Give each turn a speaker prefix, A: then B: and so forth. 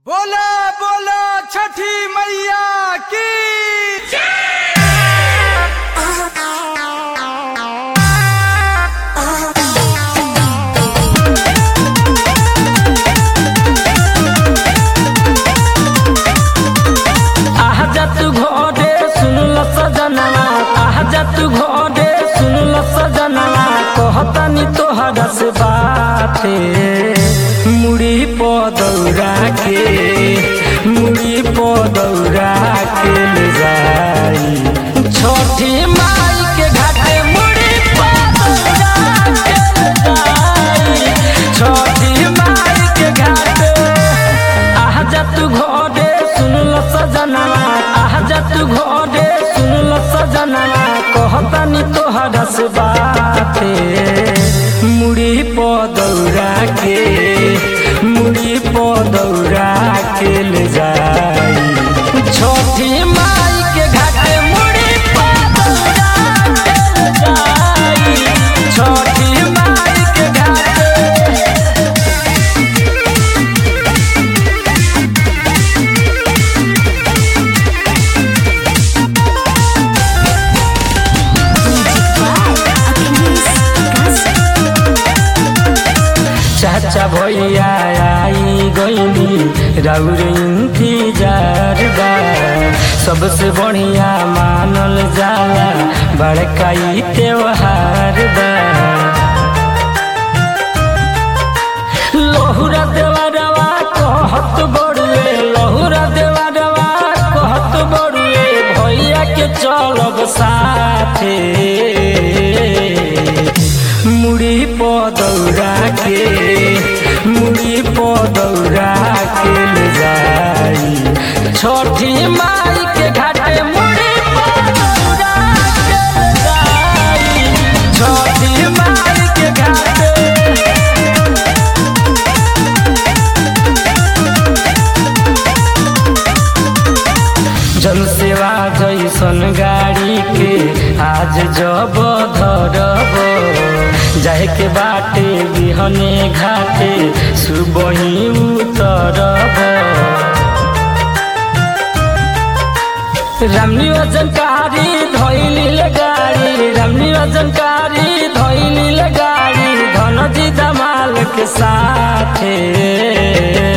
A: बोला बोला छठी मैया की
B: आहा जा तू घोड़े सुनल सजनवा आहा जा तू घोड़े सुनल सजनवा कहतानी तोहरा से बाते मुड़ी प दौड़ा के मुड़ी प दौड़ा के ले जाई छोटी माई के घाटे मुड़ी प दौड़ा के ले जाई छोटी माई के घाटे आहा जा तू घोड़े सुनल सजनवा आहा जा तू घोड़े सुनल सजनवा कहतानी तोहरा से बाते मुड़ी प दौड़ा के मुड़ी प दौड़ा के ले जाई छोटी माई के घाटे मुड़ी प दौड़ा के ले जाई छोटी माई के घाटे चाचा भैया आई गईनी राउर इंतजार बा सबसे बढ़िया मानल जाला बड़का ई त्योहार बा लहुरा देवरवा कहत बड़ुए लहुरा देवरवा कहत बड़ुए भैया के चलब साथे मुड़ी प दौड़ा के मुड़ी प दौड़ा के ले जाई छोटी माई के घाटे मुड़ी प दौड़ा के ले जाई छोटी माई के घाटे जन सेवा जैसन गाड़ी के आज जब धरब जाए के बाटे बिहने घाटे सुबही उतरब रामनी वजनकारी धैली गाड़ी रामनी वजनकारी धैली गाड़ी धनजी दमाल के साथे